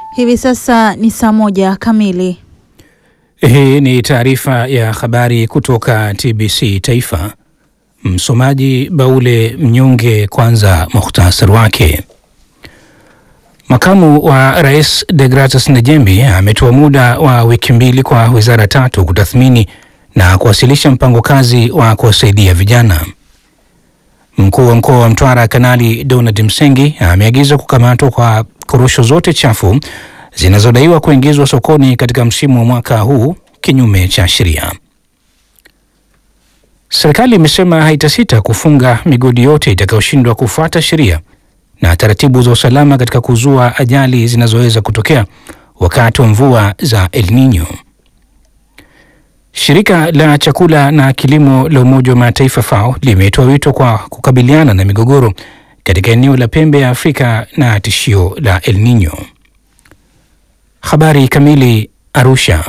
Hivi sasa ni saa moja kamili. Hii ni taarifa ya habari kutoka TBC Taifa. Msomaji Baule Mnyonge. Kwanza muhtasari wake. Makamu wa Rais Degratus Nejembi ametoa muda wa wiki mbili kwa wizara tatu kutathmini na kuwasilisha mpango kazi wa kuwasaidia vijana. Mkuu wa mkoa wa Mtwara Kanali Donald Msengi ameagiza kukamatwa kwa korosho zote chafu zinazodaiwa kuingizwa sokoni katika msimu wa mwaka huu kinyume cha sheria. Serikali imesema haitasita kufunga migodi yote itakayoshindwa kufuata sheria na taratibu za usalama katika kuzua ajali zinazoweza kutokea wakati wa mvua za El Nino. Shirika la chakula na kilimo la Umoja wa Mataifa FAO limetoa wito kwa kukabiliana na migogoro katika eneo la pembe ya Afrika na tishio la El Nino. Habari kamili. Arusha.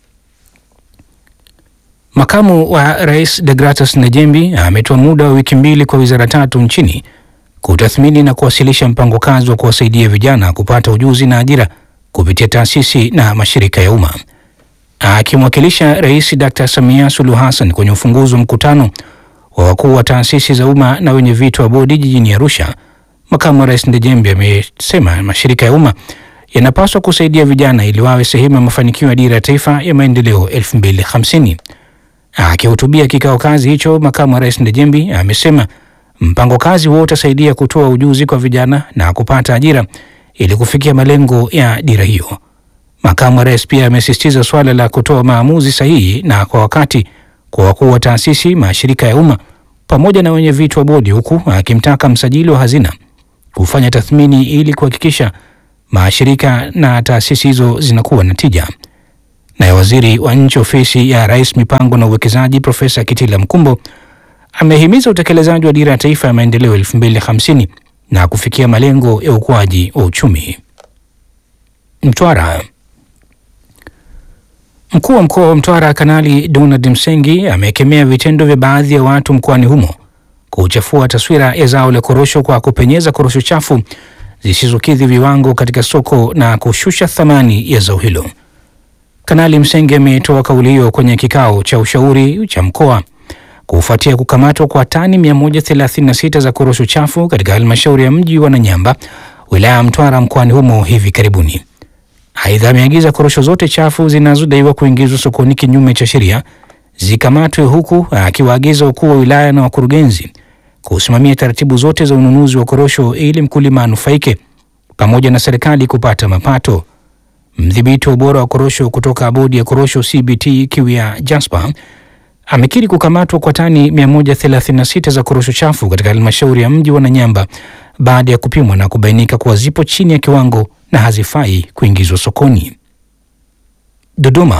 Makamu wa Rais Degratus Nejembi ametoa muda wa wiki mbili kwa wizara tatu nchini kutathmini na kuwasilisha mpango kazi wa kuwasaidia vijana kupata ujuzi na ajira kupitia taasisi na mashirika ya umma. Akimwakilisha Rais Dr. Samia Suluhu Hassan kwenye ufunguzi wa mkutano wa wakuu wa taasisi za umma na wenye viti wa bodi jijini Arusha, makamu wa rais Ndejembi amesema mashirika ya umma yanapaswa kusaidia vijana ili wawe sehemu ya mafanikio ya dira ya taifa ya maendeleo 2050. Akihutubia kikao kazi hicho, makamu wa rais Ndejembi amesema mpango kazi huo utasaidia kutoa ujuzi kwa vijana na kupata ajira ili kufikia malengo ya dira hiyo. Makamu wa rais pia amesisitiza suala la kutoa maamuzi sahihi na kwa wakati kwa wakuu wa taasisi, mashirika ya umma pamoja na wenye viti wa bodi, huku akimtaka msajili wa hazina kufanya tathmini ili kuhakikisha mashirika na taasisi hizo zinakuwa na tija. Naye waziri wa nchi ofisi ya rais mipango na uwekezaji Profesa Kitila Mkumbo amehimiza utekelezaji wa dira ya taifa ya maendeleo 2050 na kufikia malengo ya ukuaji wa uchumi. Mtwara. Mkuu wa mkoa wa Mtwara Kanali Donald Msengi amekemea vitendo vya baadhi ya watu mkoani humo kuchafua taswira ya zao la korosho kwa kupenyeza korosho chafu zisizokidhi viwango katika soko na kushusha thamani ya zao hilo. Kanali Msengi ametoa kauli hiyo kwenye kikao cha ushauri cha mkoa kufuatia kukamatwa kwa tani 136 za korosho chafu katika halmashauri ya mji wa Nanyamba, wilaya ya Mtwara mkoani humo hivi karibuni. Aidha, ameagiza korosho zote chafu zinazodaiwa kuingizwa sokoni kinyume cha sheria zikamatwe, huku akiwaagiza wakuu wa wilaya na wakurugenzi kusimamia taratibu zote za ununuzi wa korosho ili mkulima anufaike pamoja na serikali kupata mapato. Mdhibiti wa ubora wa korosho kutoka bodi ya korosho CBT Kiwia Jasper amekiri kukamatwa kwa tani 136 za korosho chafu katika halmashauri ya mji wa Nanyamba baada ya kupimwa na kubainika kuwa zipo chini ya kiwango na hazifai kuingizwa sokoni. Dodoma.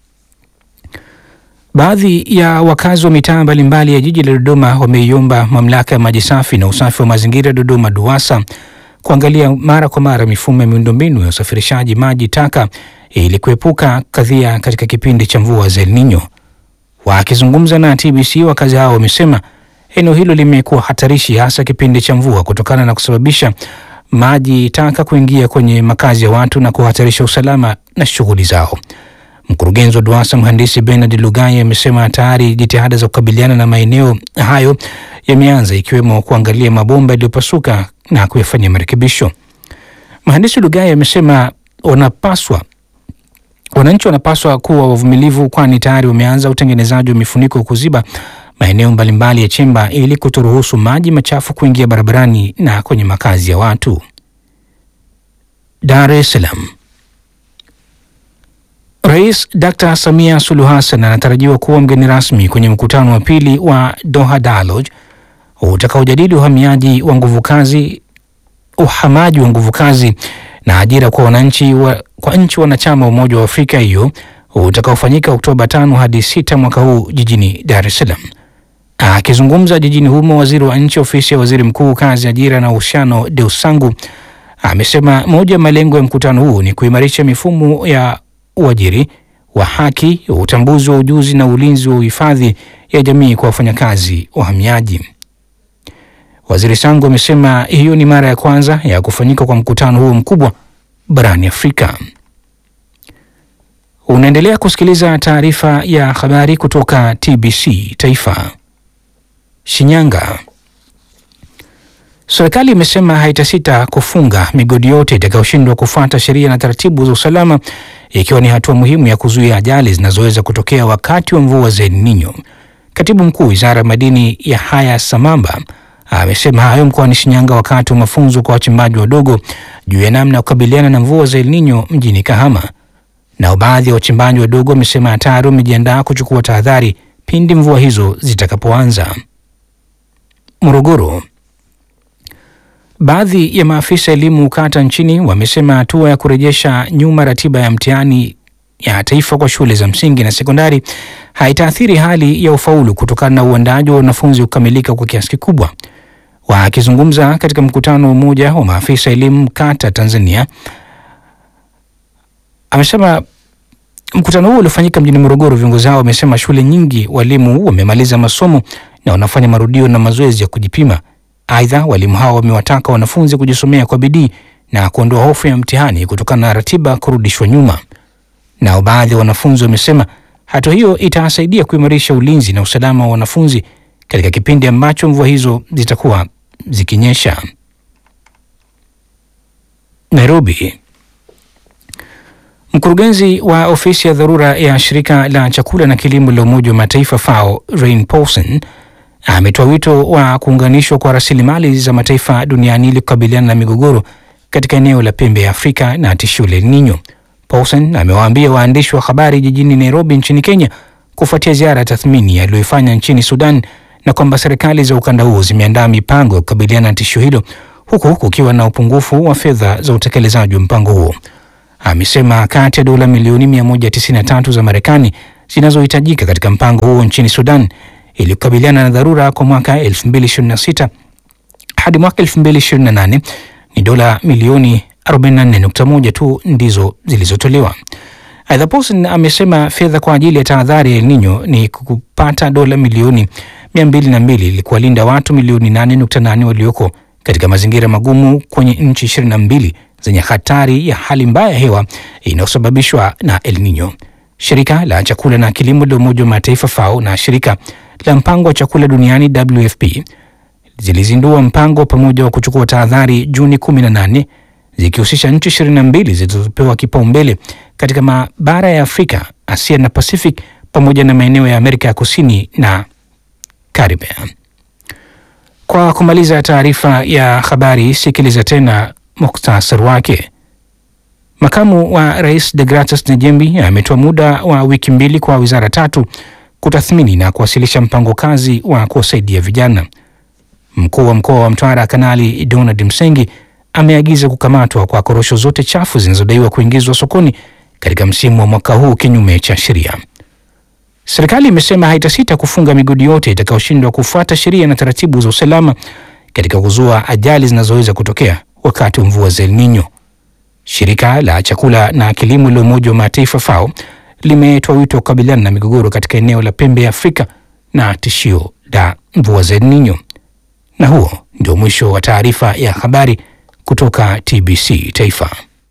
Baadhi ya wakazi wa mitaa mbalimbali ya jiji la Dodoma wameiomba mamlaka ya maji safi na usafi wa mazingira Dodoma DUWASA kuangalia mara kwa mara mifumo ya miundombinu ya usafirishaji maji taka ili kuepuka kadhia katika kipindi cha mvua za El Nino. Wakizungumza na TBC, wakazi hao wamesema eneo hilo limekuwa hatarishi hasa kipindi cha mvua kutokana na kusababisha maji taka kuingia kwenye makazi ya watu na kuhatarisha usalama na shughuli zao. Mkurugenzi wa DUWASA mhandisi Bernard Lugai amesema tayari jitihada za kukabiliana na maeneo hayo yameanza ikiwemo kuangalia mabomba yaliyopasuka na kuyafanyia marekebisho. Mhandisi Lugai amesema wanapaswa wananchi wanapaswa kuwa wavumilivu, kwani tayari wameanza utengenezaji wa mifuniko kuziba maeneo mbalimbali ya chemba ili kutoruhusu maji machafu kuingia barabarani na kwenye makazi ya watu. Dar es Salaam. Rais Dr. Samia Suluhu Hassan anatarajiwa kuwa mgeni rasmi kwenye mkutano wa pili wa Doha Dialogue utakaojadili uhamiaji wa nguvu kazi, uhamaji wa nguvu kazi na ajira kwa wananchi wa, kwa nchi wanachama wa Umoja wa Afrika hiyo utakaofanyika Oktoba tano hadi sita mwaka huu jijini Dar es Salaam. Akizungumza jijini humo, waziri wa nchi ofisi ya waziri mkuu kazi, ajira na uhusiano Deusangu amesema moja ya malengo ya mkutano huu ni kuimarisha mifumo ya uajiri wa haki, utambuzi wa ujuzi na ulinzi wa uhifadhi ya jamii kwa wafanyakazi wahamiaji. Waziri Sangu amesema hiyo ni mara ya kwanza ya kufanyika kwa mkutano huo mkubwa barani Afrika. Unaendelea kusikiliza taarifa ya habari kutoka TBC Taifa. Shinyanga. Serikali imesema haitasita kufunga migodi yote itakayoshindwa kufuata sheria na taratibu za usalama ikiwa ni hatua muhimu ya kuzuia ajali zinazoweza kutokea wakati wa mvua za El Nino. Katibu Mkuu Wizara ya Madini Yahaya Samamba amesema hayo mkoani Shinyanga wakati wa mafunzo kwa wachimbaji wadogo juu ya namna ya kukabiliana na mvua za El Nino mjini Kahama. Nao baadhi ya wachimbaji wadogo wamesema tayari wamejiandaa kuchukua tahadhari pindi mvua hizo zitakapoanza. Morogoro. Baadhi ya maafisa elimu kata nchini wamesema hatua ya kurejesha nyuma ratiba ya mtihani ya taifa kwa shule za msingi na sekondari haitaathiri hali ya ufaulu kutokana na uandaji wa wanafunzi kukamilika kwa kiasi kikubwa. Wakizungumza katika mkutano mmoja wa maafisa elimu kata Tanzania, amesema mkutano huo uliofanyika mjini Morogoro, viongozi hao wamesema shule nyingi walimu wamemaliza masomo na wanafanya marudio na mazoezi ya kujipima. Aidha, walimu hao wamewataka wanafunzi kujisomea kwa bidii na kuondoa hofu ya mtihani kutokana na ratiba kurudishwa nyuma. Nao baadhi ya wanafunzi wamesema hatua hiyo itawasaidia kuimarisha ulinzi na usalama wa wanafunzi katika kipindi ambacho mvua hizo zitakuwa zikinyesha. Nairobi. Mkurugenzi wa ofisi ya dharura ya shirika la chakula na kilimo la Umoja wa Mataifa FAO Rain Paulson ametoa wito wa kuunganishwa kwa rasilimali za mataifa duniani ili kukabiliana na migogoro katika eneo la pembe ya Afrika na tishio la El Nino. Paulson amewaambia waandishi wa habari jijini Nairobi nchini Kenya kufuatia ziara ya tathmini aliyoifanya nchini Sudan na kwamba serikali za ukanda huo zimeandaa mipango ya kukabiliana na tishio hilo huku kukiwa na upungufu wa fedha za utekelezaji wa mpango huo. Amesema kati ya dola milioni 193 za Marekani zinazohitajika katika mpango huo nchini Sudan ili kukabiliana na dharura kwa mwaka 2026 hadi mwaka 2028 ni dola milioni 44.1 tu ndizo zilizotolewa. Aidha, Paulson amesema fedha kwa ajili ya tahadhari ya El Nino ni kupata dola milioni 202 ili kuwalinda watu milioni 8.8 walioko katika mazingira magumu kwenye nchi 22 zenye hatari ya hali mbaya ya hewa inayosababishwa na El Nino. Shirika la chakula na kilimo la Umoja wa Mataifa FAO na shirika la mpango wa chakula duniani WFP zilizindua mpango pamoja wa kuchukua tahadhari Juni 18 zikihusisha nchi 22 zilizopewa kipaumbele katika mabara ya Afrika, Asia na Pacific pamoja na maeneo ya Amerika ya Kusini na Caribbean. Kwa kumaliza taarifa ya habari, sikiliza tena muktasari wake. Makamu wa Rais Degratus Nejembi ametoa muda wa wiki mbili kwa wizara tatu kutathmini na kuwasilisha mpango kazi wa kuwasaidia vijana. Mkuu wa mkoa wa Mtwara Kanali Donald Msengi ameagiza kukamatwa kwa korosho zote chafu zinazodaiwa kuingizwa sokoni katika msimu wa mwaka huu kinyume cha sheria. Serikali imesema haitasita kufunga migodi yote itakayoshindwa kufuata sheria na taratibu za usalama katika kuzua ajali zinazoweza kutokea wakati wa mvua za El Nino. Shirika la chakula na kilimo la Umoja wa Mataifa FAO limetoa wito wa kukabiliana na migogoro katika eneo la pembe ya Afrika na tishio la mvua za El Nino. Na huo ndio mwisho wa taarifa ya habari kutoka TBC Taifa.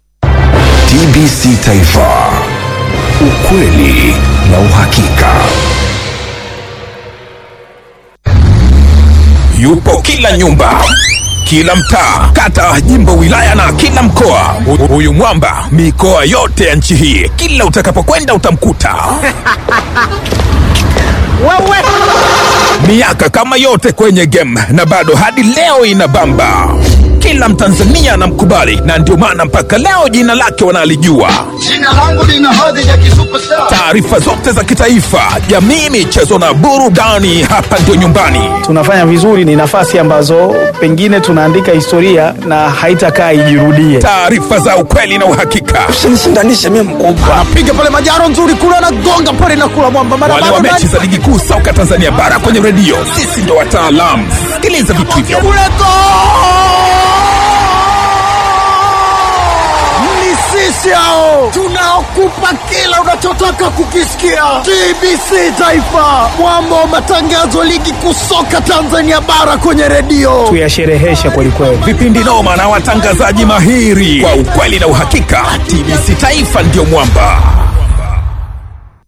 TBC Taifa, ukweli na uhakika. Yupo kila nyumba, kila mtaa, kata, jimbo, wilaya na kila mkoa. Hu- Huyu mwamba mikoa yote ya nchi hii, kila utakapokwenda utamkuta. Miaka kama yote kwenye game na bado hadi leo inabamba. Kila Mtanzania anamkubali na ndio maana mpaka leo jina lake wanalijua. Jina langu lina hadhi ya kisuperstar. Taarifa zote za kitaifa, jamii, michezo na burudani, hapa ndio nyumbani. tunafanya vizuri, ni nafasi ambazo pengine tunaandika historia na haitakaa ijirudie. Taarifa za ukweli na uhakika. Usinishindanishe mimi mkubwa. Anapiga pale majaro nzuri kule anagonga pale na kula mwamba mara Wale wa mechi za ligi kuu soka Tanzania bara kwenye redio, sisi ndo wataalamu. Sikiliza vitu hivyo. kule go! Ni sisi yao, tunaokupa kila unachotaka kukisikia. TBC Taifa, mwamba wa matangazo, ligi kuu soka Tanzania bara kwenye redio. Tuyasherehesha kwelikweli. vipindi noma na watangazaji mahiri kwa ukweli na uhakika. TBC Taifa ndio mwamba.